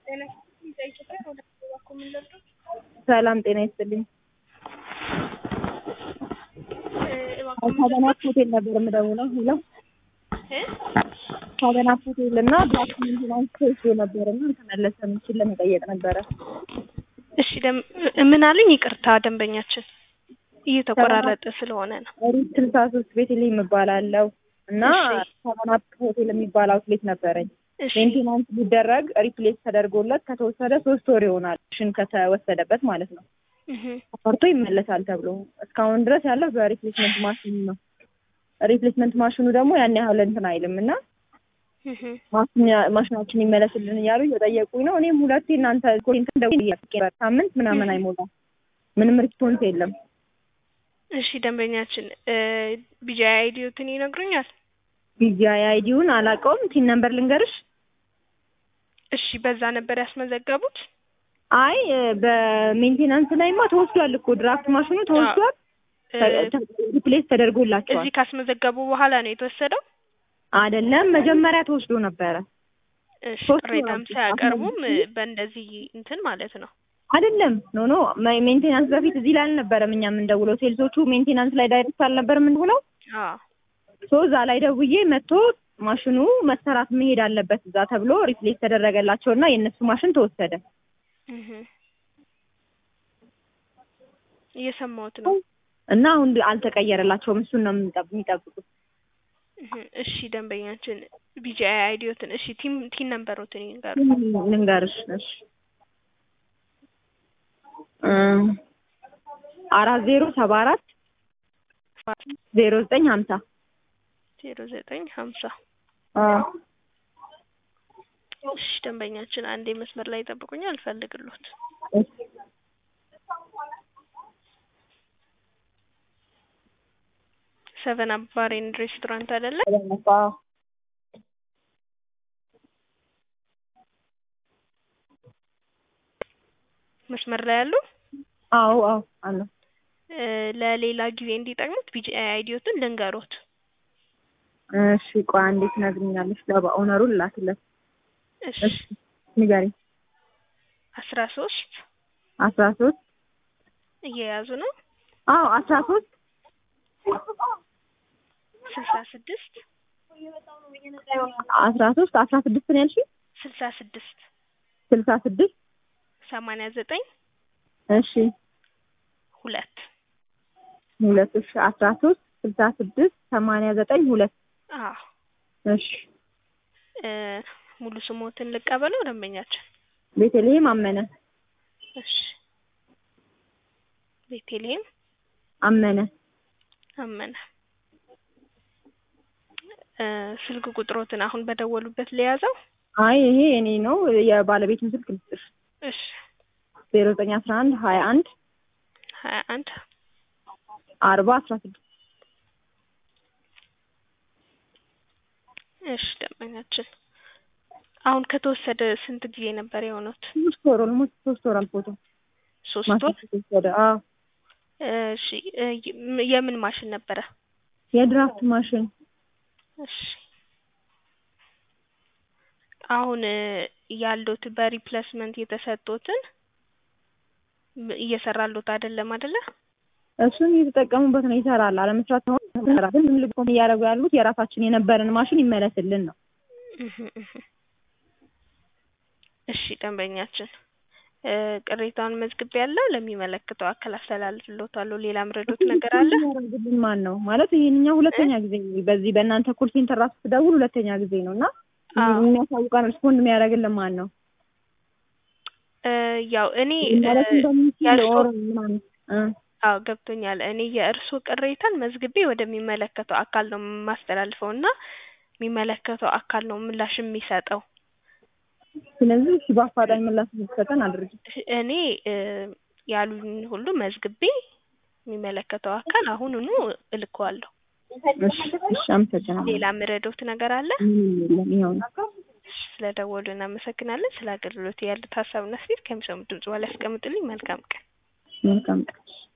ሰላም ጤና ይስጥልኝ። ከገናት ሆቴል ነበር የምደውለው። ሄሎ ከገናት ሆቴል እና ብላክ ሜንቴናንስ ተይዞ ነበር እና ተመለሰ የሚችል ለመጠየቅ ነበረ። እሺ ደም- ምን አሉኝ? ይቅርታ ደንበኛችን እየተቆራረጠ ስለሆነ ነው። ሪት ስልሳ ሶስት ቤተልሔም እባላለሁ እና እሺ። ከገናት ሆቴል የሚባል አውትሌት ነበረኝ። እሺ ሜንቴናንስ ሊደረግ ሪፕሌስ ተደርጎለት ከተወሰደ ሶስት ወር ይሆናል። ሽን ከተወሰደበት ማለት ነው። እህ ተፈርቶ ይመለሳል ተብሎ እስካሁን ድረስ ያለው በሪፕሌስመንት ማሽኑ ነው። ሪፕሌስመንት ማሽኑ ደግሞ ያን ያህል እንትን አይልም እና እህ ማሽኛ- ማሽናችን ይመለስልን እያሉ እየጠየቁኝ ነው። እኔም ሁለቴ እናንተ ኮንትን ሳምንት ምናምን አይሞላም ምንም ሪስፖንስ የለም። እሺ ደንበኛችን ቢጂአይ አይዲዮትን ይነግሩኛል? ቢጂአይ አይዲውን አላውቀውም። ቲን ነምበር ልንገርሽ? እሺ በዛ ነበር ያስመዘገቡት? አይ በሜንቴናንስ ላይማ ተወስዷል እኮ ድራፍት ማሽኑ ተወስዷል። እ፣ ሪፕሌስ ተደርጎላቸዋል እዚህ ካስመዘገቡ በኋላ ነው የተወሰደው? አይደለም መጀመሪያ ተወስዶ ነበረ። እሺ ሶስት ቅሬታም ወራት ሳያቀርቡም አሁን በእንደዚህ እንትን ማለት ነው። አይደለም ኖ ኖ ሜ- ሜንቴናንስ በፊት እዚህ ላይ አልነበረም እኛ የምንደውለው። ሴልሶቹ ሜንቴናንስ ላይ ዳይሬክት አልነበር የምንውለው። አዎ ሶ እዛ ላይ ደውዬ መጥቶ ማሽኑ መሰራት መሄድ አለበት እዛ ተብሎ ሪፕሌስ ተደረገላቸው እና የእነሱ ማሽን ተወሰደ። እህ እየሰማሁት ነው። እና አሁን አልተቀየረላቸውም። እሱን ነው የምንጠብ- የሚጠብቁት። እህ እሺ ደንበኛችን ቢጂአይ አይዲዮትን እሺ ቲም ቲን ነምበሮትን ይንገሩ። ልንገርሽ እሺ እ አራት ዜሮ ሰባ አራት ዜሮ ዘጠኝ ሀምሳ ዜሮ ዘጠኝ ሀምሳ አዎ እሺ ደንበኛችን አንዴ መስመር ላይ ይጠብቁኛል፣ አልፈልግሎት እሺ ሰቨን አፕ ባር ኤንድ ሬስቶራንት አይደለ? አዎ መስመር ላይ ያሉ አዎ አዎ አለ እ፣ ለሌላ ጊዜ እንዲጠቅሙት ቢጂአይ አይዲዮትን ልንገሮት። እሺ ቆይ አንዴ ትነግሪኛለሽ ለኦነሩ ላክለት እሺ እሺ ንገሪኝ አስራ ሶስት አስራ ሶስት እየያዙ ነው አዎ አስራ ሶስት ስልሳ ስድስት አስራ ሶስት አስራ ስድስት ነው ያልሽኝ ስልሳ ስድስት ስልሳ ስድስት ሰማንያ ዘጠኝ እሺ ሁለት ሁለት እሺ አስራ ሶስት ስልሳ ስድስት ሰማንያ ዘጠኝ ሁለት አዎ እሺ እ፣ ሙሉ ስሞትን ልቀበለው ደንበኛችን? ቤተልሔም አመነ እሺ ቤቴልሔም አመነ አመነ እ፣ ስልክ ቁጥሮትን አሁን በደወሉበት ለያዘው? አይ ይሄ እኔ ነው የባለቤቱን ስልክ ልስጥሽ እሺ ዜሮ ዘጠኝ አስራ አንድ ሀያ አንድ ሀያ አንድ አርባ አስራ ስድስት እሺ ደንበኛችን አሁን ከተወሰደ ስንት ጊዜ ነበር የሆኑት? ሶስት ወር ኦልሞስት ሶስት ወር አልፎታል ሶስት ወር። ማሽን ከተወሰደ አዎ እሺ እ፣ የ- የምን ማሽን ነበረ? የድራፍት ማሽን እሺ አሁን እ፣ ያሉት በሪፕሌስመንት የተሰጡትን ም- እየሰራሉት አይደለም አይደለ? እሱን እየተጠቀሙበት ነው ይሰራል አለመስራት ነው ይሰራል ግን ልቆ እያደረጉ ያሉት የራሳችን የነበረን ማሽን ይመለስልን ነው እህ እህ። እሺ ደንበኛችን እ፣ ቅሬታውን መዝግቤ ያለው ለሚመለከተው አካል አስተላልፍልዎታለሁ። ሌላ ምረዶት ነገር አለ? የሚያደርግልን ማን ነው ማለት ይሄንኛው ሁለተኛ ጊዜ በዚህ በእናንተ ኮል ሴንተር ራሱ ስደውል ሁለተኛ ጊዜ ነው እና አዎ የሚያሳውቀን ሪስፖንድ የሚያደርግልን ማን ነው እ፣ ያው እኔ ማለት እ፣ እንደሚችል የእርሶ ኦር ምናምን እ አዎ ገብቶኛል። እኔ የእርስዎ ቅሬታን መዝግቤ ወደሚመለከተው አካል ነው የማስተላልፈው እና የሚመለከተው አካል ነው ምላሽ የሚሰጠው። ስለዚህ እሺ በአፋጣኝ ምላሽ እንዲሰጠን አድርጊ እኔ እ፣ ያሉኝ ሁሉ መዝግቤ የሚመለከተው አካል አሁኑኑ እልከዋለሁ። እሺ እሺ አመሰግናለሁ ሌላ ምረዶት ነገር አለ? ምንም የለም ይኸው ነው ስለደወሉ እናመሰግናለን። ስለ አገልግሎት ያሉት ሀሳብና አስተያየት ከሚሰሙት ድምጽ በኋላ ያስቀምጡልኝ። መልካም ቀን። መልካም ቀን